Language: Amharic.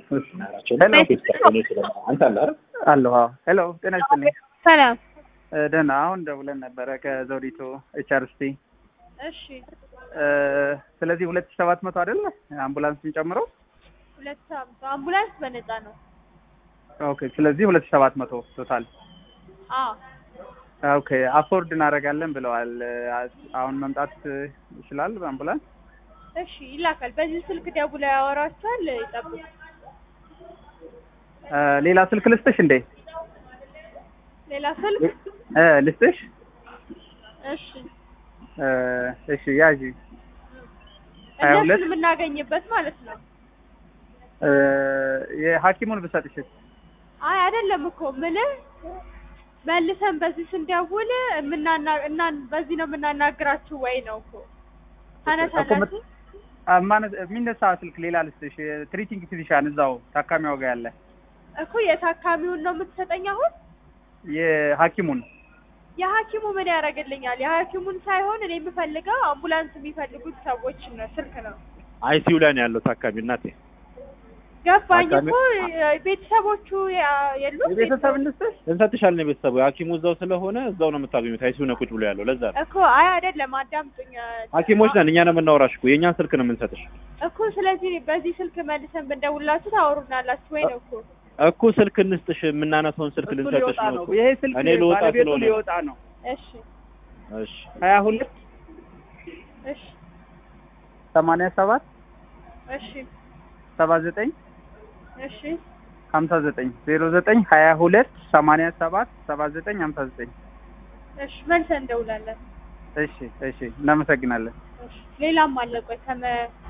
ናቸው እና ቤተሰብ ስለ አንተ አለ አይደል አለሁ። አዎ። ሄሎ ጤና ይስጥልኝ። ሰላም። እ፣ ደህና አሁን ደውለን ነበረ ከዘውዲቱ ኤችአርስቲ። እሺ ስለዚህ ሁለት ሺህ ሰባት መቶ አይደለ አምቡላንስን ጨምሮ? ሁለት ሳምንት አምቡላንስ በነፃ ነው። ኦኬ። ስለዚህ ሁለት ሺህ ሰባት መቶ ቶታል። አዎ ኦኬ። አፎርድ እናደርጋለን ብለዋል። አሁን መምጣት ይችላል በአምቡላንስ? እሺ ይላካል። በዚህ ስልክ ደውለው ያወራቸዋል። ይጠብቁ። እ፣ ሌላ ስልክ ልስጥሽ እንዴ? ሌላ ስልክ እ፣ ልስጥሽ? እሺ እ፣ እሺ ያዢ ሀያ ሁለት እነሱን የምናገኝበት ማለት ነው። እ፣ የሐኪሙን ብሰጥሽስ? አይ አይደለም እኮ ምልህ መልሰን በዚህ ስንደውል የምናና እና በዚህ ነው የምናናግራችሁ ወይ ነው እኮ ታነሳላችሁ። ማነት የሚነሳ ስልክ ሌላ ልስጥሽ። ትሪቲንግ ፊዚሻን እዛው ታካሚዋ ጋር ያለ እኮ የታካሚውን ነው የምትሰጠኝ አሁን። የሐኪሙን የሐኪሙ ምን ያደርግልኛል? የሐኪሙን ሳይሆን እኔ የምፈልገው አምቡላንስ የሚፈልጉት ሰዎች ነው ስልክ ነው። አይሲዩ ላይ ነው ያለው ታካሚ እናቴ ገባኝ ታካሚ- እኮ ቤተሰቦቹ ያ- የሉም የቤተሰብ ልስጥሽ? እንሰጥሻለን የቤተሰቡ ሐኪሙ እዛው ስለሆነ እዛው ነው የምታገኙት አይሲዩ ነው ቁጭ ብሎ ያለው ለዛ ነው እኮ አይ አይደለም፣ አዳምጡኝ ሐኪሞች ነን እኛ ነው የምናወራሽ እኮ የእኛን ስልክ ነው የምንሰጥሽ እኮ። ስለዚህ በዚህ ስልክ መልሰን ብንደውላችሁ ታወሩናላችሁ ወይ ነው እኮ። እኮ ስልክ እንስጥሽ የምናነሳውን ስልክ እሱ ልንሰጥሽ ሊወጣ ነው ነው። እኮ ይሄ ስልክ እኔ ልወጣ ባለቤቱ ስለሆነ ነው። ሊወጣ ነው። እሺ እሺ ሀያ ሁለት እሺ ሰማንያ ሰባት እሺ ሰባ ዘጠኝ እሺ ሀምሳ ዘጠኝ ዜሮ ዘጠኝ ሀያ ሁለት ሰማንያ ሰባት ሰባ ዘጠኝ ሀምሳ ዘጠኝ እሺ መልሰን እንደውላለን። እሺ እሺ እናመሰግናለን። እሺ ሌላም አለ ቆይ ከመ